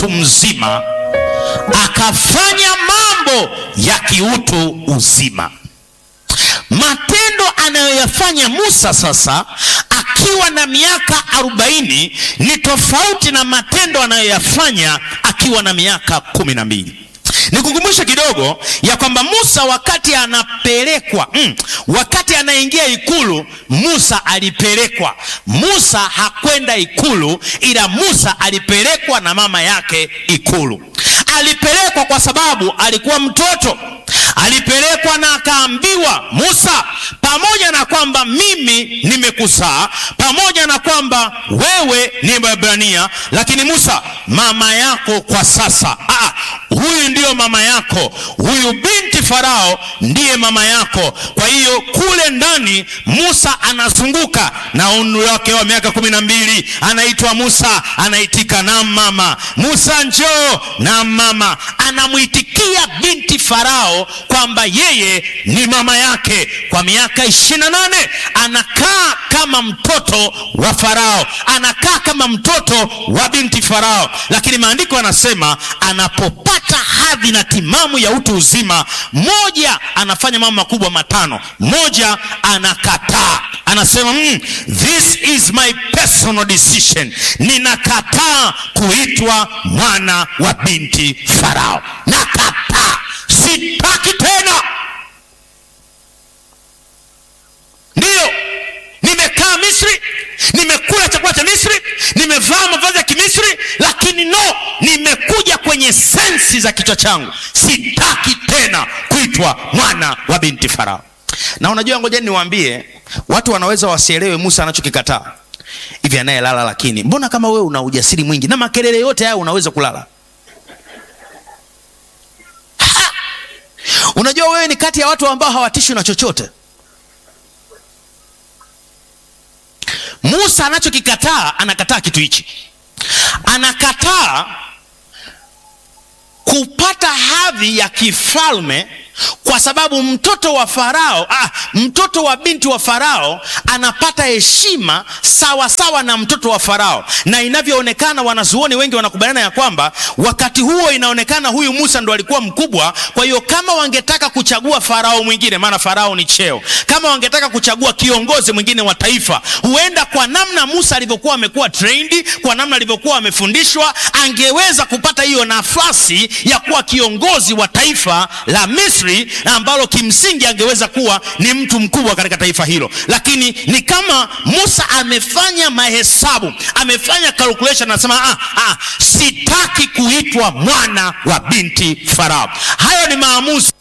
mtu mzima akafanya mambo ya kiutu uzima. Matendo anayoyafanya Musa sasa akiwa na miaka arobaini ni tofauti na matendo anayoyafanya akiwa na miaka kumi na mbili. Nikukumbushe kidogo ya kwamba Musa wakati anapelekwa mm, wakati anaingia ikulu, Musa alipelekwa. Musa hakwenda ikulu, ila Musa alipelekwa na mama yake ikulu. Alipelekwa kwa sababu alikuwa mtoto alipelekwa na akaambiwa, Musa, pamoja na kwamba mimi nimekuzaa, pamoja na kwamba wewe ni Mwebrania, lakini Musa, mama yako kwa sasa ah, huyu ndiyo mama yako, huyu binti Farao ndiye mama yako. Kwa hiyo kule ndani Musa anazunguka na umri wake wa miaka kumi na mbili, anaitwa Musa, anaitika na mama. Musa njoo na mama, anamwitikia binti Farao kwamba yeye ni mama yake. Kwa miaka ishirini na nane anakaa kama mtoto wa Farao, anakaa kama mtoto wa binti Farao, lakini maandiko yanasema anapopata hadhi na timamu ya utu uzima, moja anafanya mambo makubwa matano. Moja anakataa, anasema mm, this is my personal decision, ninakataa kuitwa mwana wa binti Farao, nakataa, sitaki tena. Ndiyo, nimekaa Misri, nimekula chakula cha Misri, nimevaa mavazi ya Kimisri, lakini no, nimekuja kwenye sensi za kichwa changu, sitaki tena kuitwa mwana wa binti Farao. Na unajua, ngoja niwaambie, watu wanaweza wasielewe Musa anachokikataa hivi. Anayelala lakini, mbona kama wewe una ujasiri mwingi na makelele yote haya unaweza kulala? Ha! Unajua wewe ni kati ya watu ambao hawatishwi na chochote. Musa anachokikataa, anakataa kitu hichi, anakataa kupata hadhi ya kifalme kwa sababu mtoto wa Farao ah, mtoto wa binti wa Farao anapata heshima sawa sawa na mtoto wa Farao, na inavyoonekana, wanazuoni wengi wanakubaliana ya kwamba wakati huo inaonekana huyu Musa ndo alikuwa mkubwa. Kwa hiyo kama wangetaka kuchagua Farao mwingine, maana Farao ni cheo, kama wangetaka kuchagua kiongozi mwingine wa taifa, huenda kwa namna Musa alivyokuwa amekuwa trained, kwa namna alivyokuwa amefundishwa, angeweza kupata hiyo nafasi ya kuwa kiongozi wa taifa la Misri ambalo kimsingi angeweza kuwa ni mtu mkubwa katika taifa hilo, lakini ni kama Musa amefanya mahesabu, amefanya calculation, anasema ah, ah, sitaki kuitwa mwana wa binti Farao. Hayo ni maamuzi